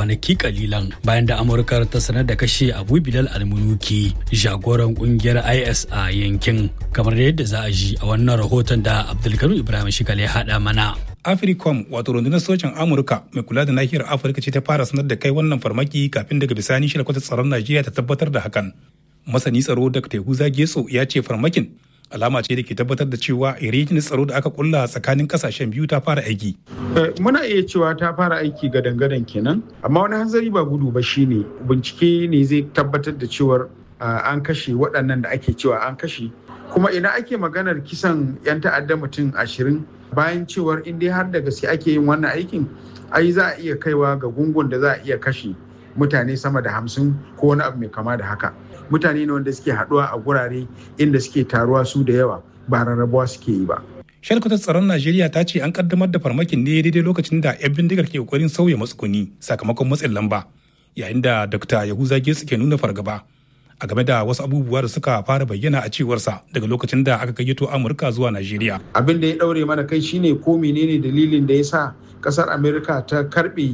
kwanaki kalilan bayan da amurka ta sanar da kashe abu bilal almunuki jagoran kungiyar is a yankin kamar yadda za a ji a wannan rahoton da abdulkarim ibrahim shikal ya haɗa mana africom wato rundunar sojin amurka mai kula da nahiyar afirka ce ta fara sanar da kai wannan farmaki kafin daga bisani shi kwatar tsaron najeriya ta tabbatar da hakan masani tsaro da tehuza getso ya ce farmakin alama ce da ke tabbatar da cewa irijin tsaro da aka kulla tsakanin kasashen biyu ta fara aiki. muna iya cewa ta fara aiki gadan-gadan kenan amma wani hanzari ba gudu ba shine bincike ne zai tabbatar da cewar an kashe waɗannan da ake cewa an kashe kuma ina ake maganar kisan 'yan ta'adda mutum ashirin bayan cewar in dai har da gaske ake yin wannan aikin ai za a iya kaiwa ga gungun da za a iya kashe mutane sama da hamsin ko wani abu mai kama da haka mutane ne wanda suke haɗuwa a gurare inda suke taruwa su da yawa ba rarrabuwa suke yi ba shalkwatar tsaron najeriya ta ce an kaddamar da farmakin ne daidai lokacin da 'yan bindigar ke kokarin sauya matsuguni sakamakon matsin lamba yayin da dr yahuza getsu ke nuna fargaba a game da wasu abubuwa da suka fara bayyana a cewarsa daga lokacin da aka gayyato amurka zuwa najeriya abin da ya daure mana kai shine ko menene dalilin da ya sa kasar amerika ta karbe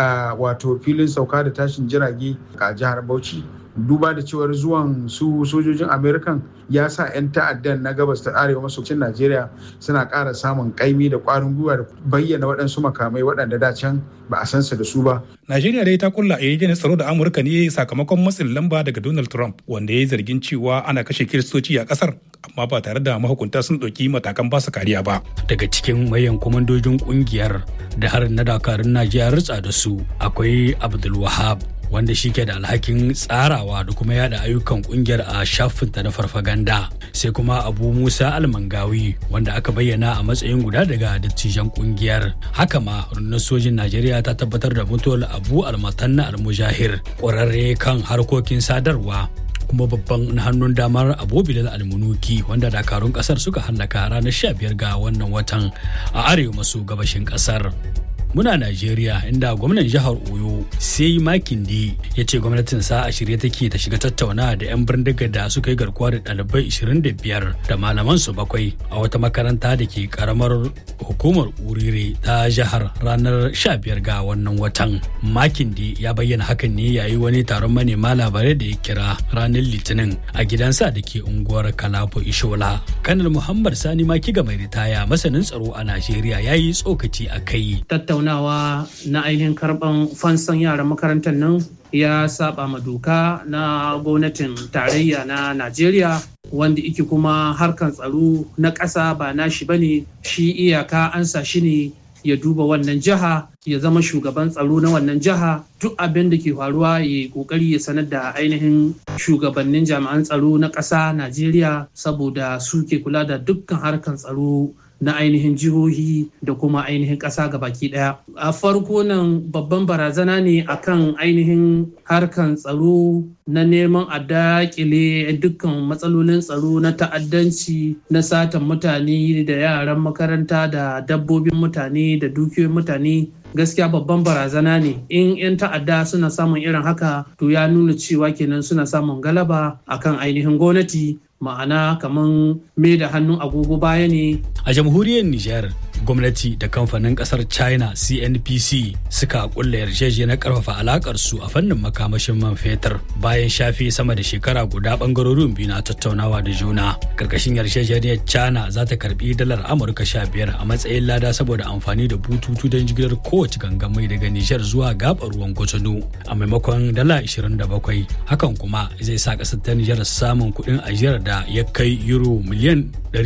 wato filin sauka da tashin jirage a jihar bauchi duba da cewar zuwan su sojojin amerikan ya sa 'yan ta'addan na gabas ta arewa maso cin najeriya suna ƙara samun ƙaimi da ƙwarin gwiwa da bayyana waɗansu makamai waɗanda da can ba a san su da su ba najeriya dai ta kulla yarjejeniyar tsaro da amurka ne sakamakon matsin lamba daga donald trump wanda ya yi zargin cewa ana kashe kiristoci a ƙasar amma ba tare da mahukunta sun ɗauki matakan ba su kariya ba daga cikin mayan kwamandojin ƙungiyar da harin na dakarun najeriya ritsa da su akwai abdulwahab wanda shi ke da alhakin tsarawa da kuma yada ayyukan kungiyar a shafinta na farfaganda sai kuma abu musa almangawi wanda aka bayyana a matsayin guda daga dattijan kungiyar haka ma rundunar sojin najeriya ta tabbatar da mutuwar abu almatanna almujahir ƙwararre kan harkokin sadarwa kuma babban hannun damar abu bilal almunuki wanda dakarun kasar suka hallaka ranar 15 ga wannan watan a arewa maso gabashin kasar muna Najeriya inda gwamnan jihar Oyo sai Makinde ya ce gwamnatin sa a shirye take ta shiga tattauna da 'yan bindiga da suka yi garkuwa da ɗalibai 25 da malaman su bakwai a wata makaranta da ke karamar hukumar Urire ta jihar ranar 15 ga wannan watan. Makinde ya bayyana hakan ne yayi wani taron manema labarai da ya kira ranar Litinin a gidansa da ke unguwar Kalafo Ishola. Kanar Muhammad Sani Makiga mai ritaya masanin tsaro a Najeriya ya yi tsokaci a kai. tattaunawa na ainihin karban fansan yaran makarantar nan ya saba ma doka na gwamnatin tarayya na najeriya wanda ike kuma harkan tsaro na ƙasa ba nashi bane shi iyaka an sa shi ne ya duba wannan jiha ya zama shugaban tsaro na wannan jiha duk abin da ke faruwa ya yi kokari ya sanar da ainihin shugabannin jami'an tsaro na ƙasa najeriya saboda su ke kula da dukkan harkan tsaro na ainihin jihohi da kuma ainihin ƙasa baki ɗaya. A farko nan babban barazana ne akan ainihin harkan tsaro na neman a daƙile dukkan matsalolin tsaro na ta'addanci na satan mutane da yaran makaranta da dabbobin mutane da dukiyoyin mutane gaskiya babban barazana ne in 'yan ta'adda suna samun irin haka to ya nuna cewa kenan suna samun galaba akan ainihin gwamnati ma'ana kamar mai da hannun agogo baya ne a jamhuriyar niger gwamnati da kamfanin kasar china cnpc suka kulla yarjejeniyar karfafa alakar su a fannin makamashin man fetur bayan shafe sama da shekara guda bangarorin biyu na tattaunawa da juna karkashin yarjejeniyar china za ta karbi dalar amurka sha biyar a matsayin lada saboda amfani da bututu don jigilar kowace gangan mai daga nijar zuwa gabar ruwan kwatano a maimakon dala 27 hakan kuma zai sa kasar ta nijar samun kuɗin ajiyar da ya kai euro miliyan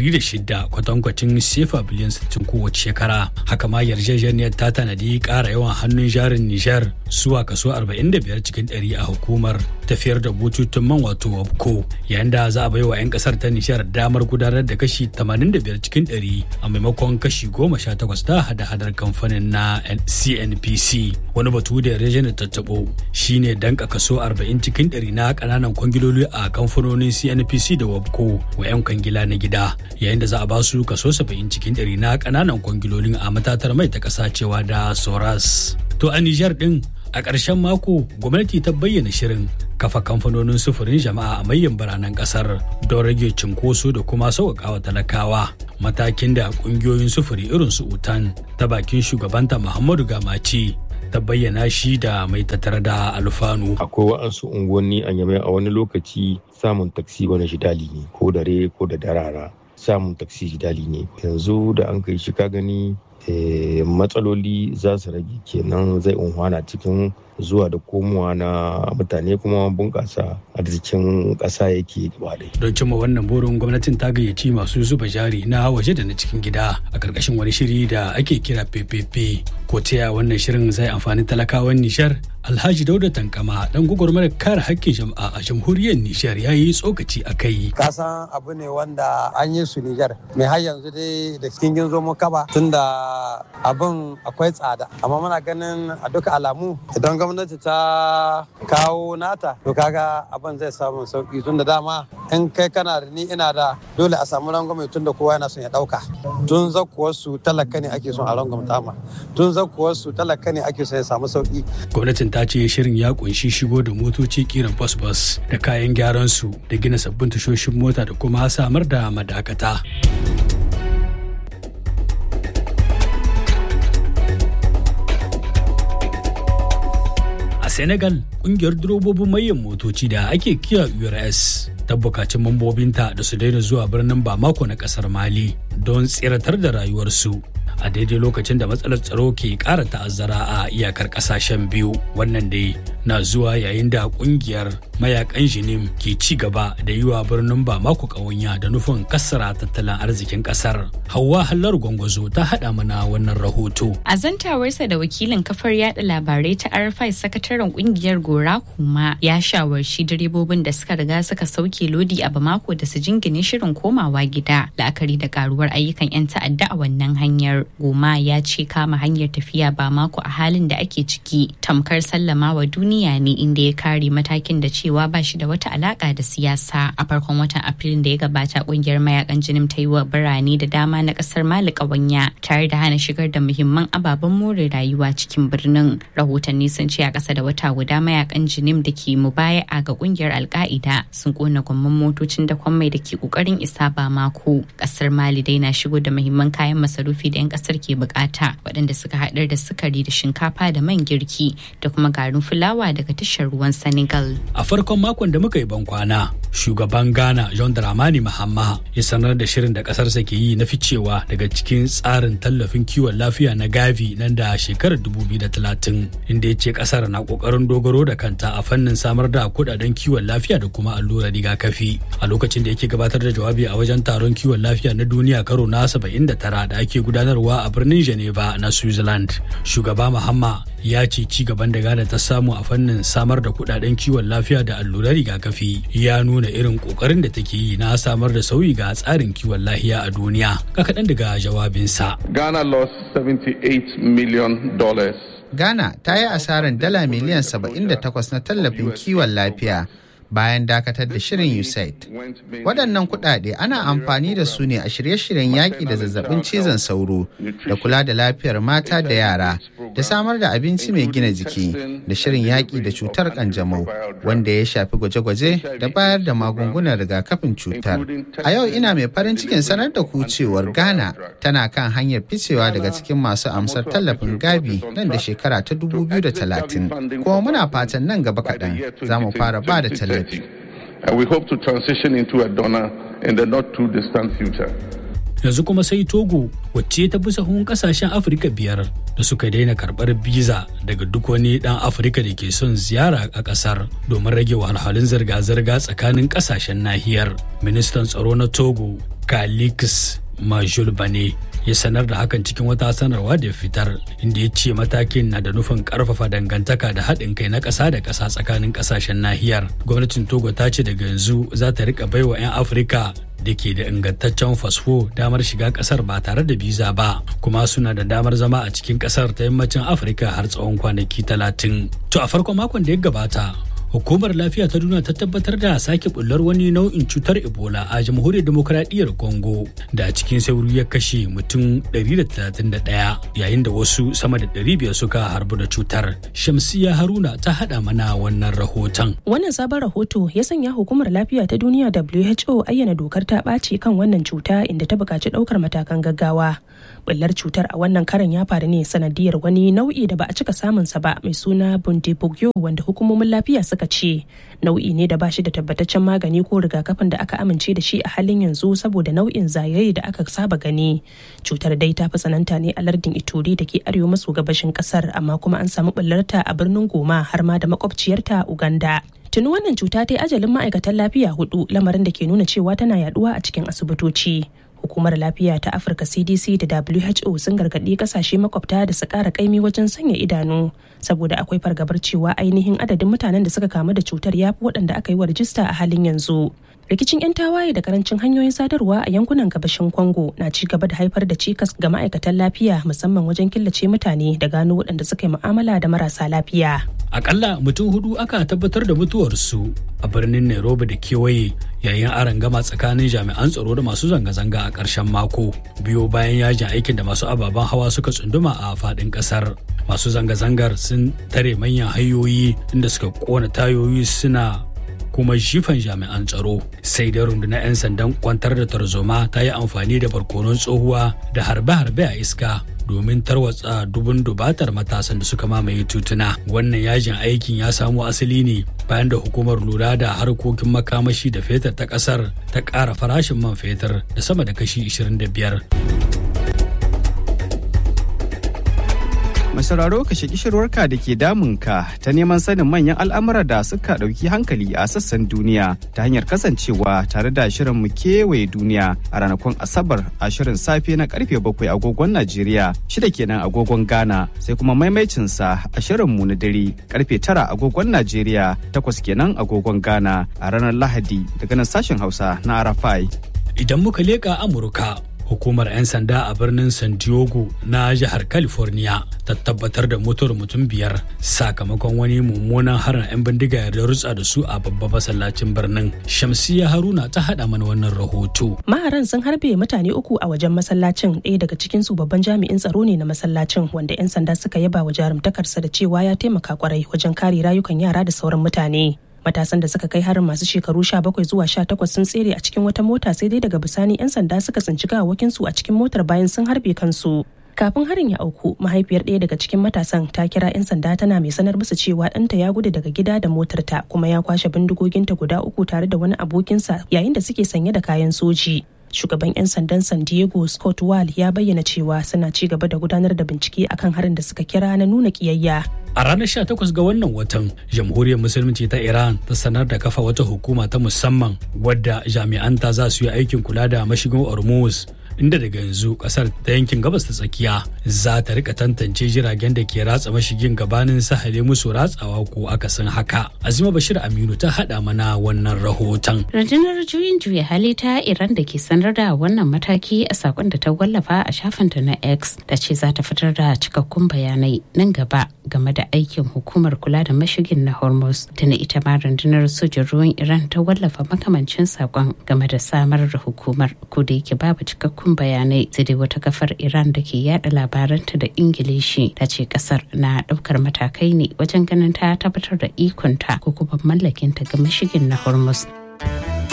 106 kwatankwacin sefa biliyan 60 kowace shekara haka ma yarjejeniyar ta tanadi ƙara yawan hannun jarin nijar zuwa kaso 45 cikin 100 a hukumar tafiyar da bututun man wato wabko yayin da za a bai wa 'yan kasar ta nijar damar gudanar da kashi 85 cikin 100 a maimakon kashi 18 da hada-hadar kamfanin na cnpc wani batu da yarjejeniyar tattabo shine danka kaso 40 cikin 100 na kananan kwangiloli a kamfanonin cnpc da wabko wa 'yan kwangila na gida yayin da za a ba su kaso 70 cikin 100 na kananan kwangilolin a matatar mai ta kasa cewa da soras to a nijar din a ƙarshen mako gwamnati ta bayyana shirin kafa kamfanonin sufurin jama'a a manyan biranen ƙasar don rage cinkoso da kuma sauƙaƙawa talakawa matakin da ƙungiyoyin sufuri irin su utan ta bakin shugabanta muhammadu gamaci ta bayyana shi da mai tattare da alfanu. Akwai wa'ansu unguwanni a Yamai a wani lokaci samun taksi wani shidali ne ko dare ko da darara samun taksi shidali ne. Yanzu da an kai shi ka gani matsaloli za su rage kenan zai unhwana cikin zuwa da komowa na mutane kuma bunƙasa arzikin ƙasa yake gaba Don cimma wannan burin gwamnatin ta gayyaci masu zuba jari na waje da na cikin gida a ƙarƙashin wani shiri da ake kira PPP. Ko ta wannan shirin zai amfani talakawan Nishar Alhaji Dauda Tankama dan gwagwarmar kare haƙƙin jama'a a jamhuriyar Nijar ya yi tsokaci a kai. Kasan abu ne wanda an yi su Nijar. Mai har yanzu dai da cikin ginzo mu kaba tunda abin akwai tsada. Amma muna ganin a duka alamu idan gwamnati ta kawo nata to kaga abin zai samu sauki tunda dama in kai kana da ni ina da dole a samu rangwame tunda kowa yana son ya dauka. Tun zakkuwarsu talaka ne ake son a rangwamta ma. Tun zakkuwarsu talaka ne ake son ya samu sauki. Gwamnatin ta ce shirin ya kunshi shigo da motoci kiran bus-bus da kayan gyaran su da gina sabbin tashoshin mota da kuma samar da madakata. A Senegal, kungiyar durobobin mayan motoci da ake kiya URS ta bukaci mambobinta da su daina zuwa birnin Bamako na kasar Mali don tsiratar da rayuwarsu. a daidai lokacin da matsalar tsaro ke ƙara ta'azzara a iyakar ƙasashen biyu wannan dai na zuwa yayin da ƙungiyar mayakan jinim ke ci gaba da yi wa birnin bamako ƙawanya da nufin kassara tattalin arzikin ƙasar hawa hallar gwangwazo ta haɗa mana wannan rahoto a zantawarsa da wakilin kafar yada labarai ta rfi sakataren ƙungiyar gora kuma ya shawarci direbobin da suka riga suka sauke lodi a bamako da su jingine shirin komawa gida la'akari da karuwar ayyukan 'yan ta'adda a wannan hanyar goma ya ce kama hanyar tafiya ba mako a halin da ake ciki tamkar sallama wa duniya ne inda ya kare matakin da cewa ba shi da wata alaka da siyasa a farkon watan afrilun da ya gabata kungiyar mayakan jinin ta yi wa birane da dama na kasar mali kawanya tare da hana shigar da muhimman ababen more rayuwa cikin birnin rahotanni sun ce a ƙasa da wata guda mayakan jinim da ke mubaya'a ga kungiyar alka'ida sun kona gwamman motocin da mai da ke kokarin isa ba mako kasar mali dai na shigo da muhimman kayan masarufi da 'yan kasar ke bukata waɗanda suka haɗar da sukari da shinkafa da man girki da kuma garin fulawa daga tashar ruwan senegal a farkon makon da muka yi bankwana shugaban ghana john dramani mahama ya sanar da shirin da ƙasarsa ke yi na ficewa daga cikin tsarin tallafin kiwon lafiya na gavi nan da shekarar 2030 inda ya ce ƙasar na ƙoƙarin dogaro da kanta a fannin samar da kuɗaɗen kiwon lafiya da kuma allurar rigakafi a lokacin da yake gabatar da jawabi a wajen taron kiwon lafiya na duniya karo na 79 da ake gudanarwa a birnin Geneva na Switzerland. Shugaba Muhamma ya ce ci gaban da Ghana ta samu a fannin samar da kudaden kiwon lafiya da allurar rigakafi ya nuna irin kokarin da take yi na samar da sauyi ga tsarin kiwon lafiya a duniya. Ka kaɗan daga jawabinsa. Ghana lost 78 million dollars. Ghana ta yi asarar dala miliyan 78 na tallafin kiwon lafiya bayan dakatar da shirin USAID. Waɗannan kuɗaɗe ana amfani da su ne a shirye-shiryen yaƙi da zazzabin cizon sauro da kula da lafiyar mata da yara da samar da abinci mai gina jiki da shirin yaƙi da cutar ƙanjamau wanda ya shafi gwaje-gwaje da bayar da magungunan rigakafin cutar. A yau ina mai farin cikin sanar da ku cewar Ghana tana kan hanyar ficewa daga cikin masu amsar tallafin Gavi nan da shekara ta 2030. Kuma muna fatan nan gaba kaɗan za mu fara ba da tallafi. And we hope to transition into a donor in the not too distant future. yanzu kuma sai togo wacce ta bi sahun kasashen afirka biyar da suka daina karbar biza daga duk wani dan afirka da ke son ziyara a kasar domin rage wahalhalun zirga-zirga tsakanin kasashen nahiyar ministan tsaro na togo kalix majul bane ya sanar da hakan cikin wata sanarwa da fitar inda ya ce matakin na da nufin karfafa dangantaka da haɗin kai na ƙasa da ƙasa tsakanin ƙasashen nahiyar gwamnatin togo ta ce daga yanzu za ta rika baiwa 'yan afirka da ke da ingantaccen fasfo damar shiga kasar ba tare da biza ba kuma suna da damar zama a cikin kasar ta yammacin afirka har tsawon kwanaki talatin to a farkon makon da ya gabata hukumar lafiya ta duniya ta tabbatar da sake bullar wani nau'in cutar ebola a jamhuriyar demokuraɗiyyar congo da a cikin sauri ya kashe mutum 131 yayin da wasu sama da 500 suka harbu da cutar shamsiya haruna ta haɗa mana wannan rahoton wannan sabon rahoto ya sanya hukumar lafiya ta duniya who ayyana dokar ta ɓaci kan wannan cuta inda ta buƙaci ɗaukar matakan gaggawa Bullar cutar a wannan karan ya faru ne sanadiyar wani nau'i da ba a cika samunsa ba mai suna Bundibugyo wanda hukumomin lafiya suka ce nau'i ne da ba shi da tabbataccen magani ko rigakafin da aka amince da shi a halin yanzu saboda nau'in zagaye da aka saba gani. Cutar dai ta fi tsananta ne a lardin Ituri da ke arewa maso gabashin kasar amma kuma an samu bullarta a birnin Goma har ma da makwabciyarta Uganda. tuni wannan cuta ta yi ajalin ma'aikatan lafiya hudu lamarin da ke nuna cewa tana yaduwa a cikin asibitoci hukumar lafiya ta afirka cdc da who sun gargaɗi kasashe makwabta da su ƙara kaimi wajen sanya idanu saboda akwai fargabar cewa ainihin adadin mutanen da suka kamu da cutar ya fi waɗanda aka yi wa rajista a halin yanzu rikicin 'yan tawaye da karancin hanyoyin sadarwa a yankunan gabashin congo na ci gaba da haifar da cikas ga ma'aikatan lafiya musamman wajen killace mutane da gano waɗanda suka yi mu'amala da marasa lafiya akalla mutum hudu aka tabbatar da mutuwarsu a birnin nairobi da kewaye yayin gama tsakanin jami'an tsaro da masu zanga-zanga a ƙarshen mako biyo bayan yajin aikin da masu ababen hawa suka tsunduma a faɗin ƙasar masu zanga-zangar sun tare manyan hanyoyi inda suka kona tayoyi suna kuma jifan jami'an tsaro sai dai rundunar 'yan sandan kwantar da tarzoma ta yi amfani da barkonon tsohuwa da harbe-harbe a iska domin tarwatsa dubun dubatar matasan da suka mamaye tutuna wannan yajin aikin ya samo asali ne bayan da hukumar lura da harkokin makamashi da fetur ta kasar ta ƙara farashin man fetur da sama da kashi 25 Mai sauraro ka shaki shirwarka da ke damunka ta neman sanin manyan al'amura da suka ɗauki hankali a sassan duniya ta hanyar kasancewa tare da shirin mu kewaye duniya a ranakun Asabar a shirin safe na karfe bakwai agogon Najeriya shida kenan agogon Ghana sai kuma maimaicinsa a shirin mu na dare karfe tara agogon Najeriya takwas kenan agogon Ghana a ranar Lahadi daga nan sashen Hausa na Arafai. Idan muka leƙa Amurka hukumar 'yan sanda a birnin san diego na jihar california ta tabbatar da mutuwar mutum biyar sakamakon wani mummunan harin 'yan bindiga da rutsa da su a babban masallacin birnin shamsiya haruna ta hada mana wannan rahoto maharan sun harbe mutane uku a wajen masallacin ɗaya daga cikin su babban jami'in tsaro ne na masallacin wanda 'yan sanda suka yaba wa jarumtakarsa da cewa ya taimaka kwarai wajen kare rayukan yara da sauran mutane matasan da suka kai harin masu shekaru 17 zuwa 18 sun tsere a cikin wata mota sai dai daga bisani 'yan sanda suka tsinci gawakin su a cikin motar bayan sun harbe kansu kafin harin ya auku mahaifiyar ɗaya daga cikin matasan ta kira 'yan sanda tana mai sanar musu cewa ɗanta ya gudu daga gida da motarta kuma ya kwashe bindigoginta guda uku tare da wani abokinsa yayin da suke sanye da kayan soji shugaban 'yan sandan san diego scott wall ya bayyana cewa suna ci gaba da gudanar da bincike akan harin da suka kira na nuna kiyayya a ranar 18 ga wannan watan jamhuriyar musulunci ta iran ta sanar da kafa wata hukuma ta musamman wadda jami'anta za su yi aikin kula da mashigin hormuz inda daga yanzu kasar ta yankin gabas ta tsakiya za ta rika tantance jiragen da ke ratsa mashigin gabanin sahale musu ratsawa ko akasin haka azima bashir aminu ta hada mana wannan rahoton rundunar juyin juya hali ta iran da ke sanar da wannan mataki a sakon da ta wallafa a shafinta na x ta ce za ta fitar da cikakkun bayanai nan gaba game da aikin hukumar kula da mashigin na hormuz tana ita ma rundunar sojin ruwan iran ta wallafa makamancin sakon game da samar da hukumar ko da yake babu cikakkun cikakkun bayanai sai dai wata kafar iran da ke yada labaranta da ingilishi ta ce kasar na daukar matakai ne wajen ganin ta tabbatar da ikonta ko kuma mallakinta ga mashigin na hormuz